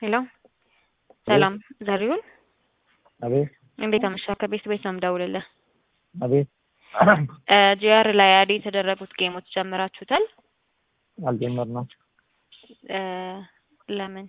ሄሎ ሰላም ዘሪሁን አቤት እንዴት አመሻህ? ከቤት ቤት ነው የምደውልልህ። አቤት ጂአር ላይ አድ የተደረጉት ጌሞች ጀምራችሁታል? አልጀመርንም። እ ለምን?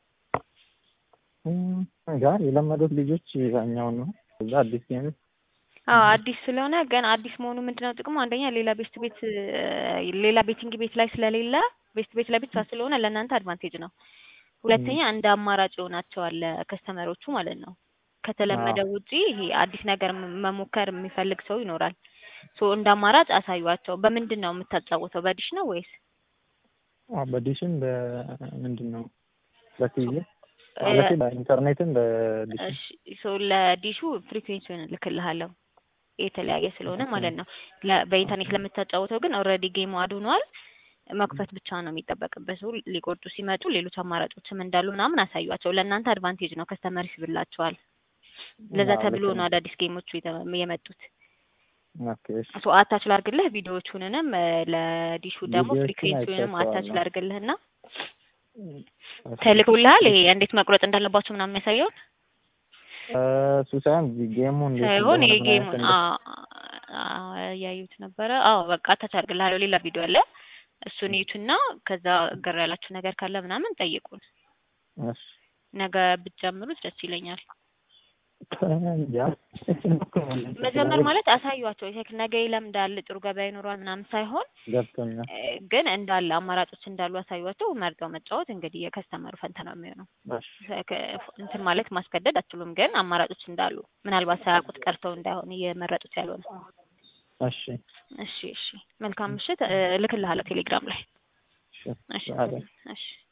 ጋር የለመዱት ልጆች ያኛውን ነው። እዛ አዲስ ጌም አዎ አዲስ ስለሆነ ግን አዲስ መሆኑ ምንድነው ጥቅሙ? አንደኛ ሌላ ቤስት ቤት ሌላ ቤቲንግ ቤት ላይ ስለሌለ ቤስት ቤት ላይ ብቻ ስለሆነ ለእናንተ አድቫንቴጅ ነው። ሁለተኛ እንደ አማራጭ ይሆናቸዋል ከስተመሮቹ ማለት ነው። ከተለመደው ውጪ ይሄ አዲስ ነገር መሞከር የሚፈልግ ሰው ይኖራል። ሶ እንደ አማራጭ አሳዩዋቸው። በምንድን ነው የምታጫወተው? በዲሽ ነው ወይስ አዎ፣ በዲሽም በምንድን ነው በቲቪ ማለት በኢንተርኔትም በዲሽ እሺ ሶ ለዲሹ ፍሪኩዌንሲውን እልክልሃለሁ የተለያየ ስለሆነ ማለት ነው። ለ- በኢንተርኔት ለምታጫወተው ግን ኦልሬዲ ጌሙ አድ ሆኗል። መክፈት ብቻ ነው የሚጠበቅበት። ሰው ሊቆርጡ ሲመጡ ሌሎች አማራጮችም እንዳሉ ምናምን አሳዩዋቸው። ለእናንተ አድቫንቴጅ ነው፣ ከስተመር ይስብላቸዋል። ለዛ አዎ፣ ተብሎ ልክ ነው ነው። አዳዲስ ጌሞቹ የተ- የመጡት። ኦኬ እሺ። ሶ አታች ላድርግልህ ቪዲዮዎቹንንም እ፣ ለዲሹ ደግሞ ቪዲዮዎቹን ፍሪኩዌንሲውንም አታች አይቻቸዋለሁ። ላድርግልህና እሺ። ተልኮልሃል። ይሄ እንዴት መቁረጥ እንዳለባቸው ምናምን የሚያሳየውን እ፣ እሱ ሳይሆን ጌሙ እንዴት ሳይሆን እንደሆነ ይሄ ምን ጌሙ አይነት እንደ- ያዩት ነበረ። አዎ በቃ አታች አድርግልሃለሁ። ሌላ ቪዲዮ አለ። እሱን እዩትና ከዛ ግር ያላችሁ ነገር ካለ ምናምን ጠይቁን። እሺ። ነገ ብትጀምሩት ደስ ይለኛል። እንጃ። መጀመር ማለት አሳዩዋቸው። ይሄ ነገ ይለምዳል፣ ጥሩ ገበያ ይኖረዋል ምናምን ሳይሆን ገብቶኛል። እ፣ ግን እንዳለ አማራጮች እንዳሉ አሳዩዋቸው። መርጠው መጫወት እንግዲህ የከስተመሩ ፈንታ ነው የሚሆነው። እሺ። ከ- እንትን ማለት ማስገደድ አትችሉም፣ ግን አማራጮች እንዳሉ ምናልባት ሳያውቁት ቀርተው እንዳይሆን እየመረጡት ያልሆነ። እሺ። እሺ እሺ፣ መልካም ምሽት። እ፣ እልክልሃለሁ ቴሌግራም ላይ። እሺ። እሺ አለ። እሺ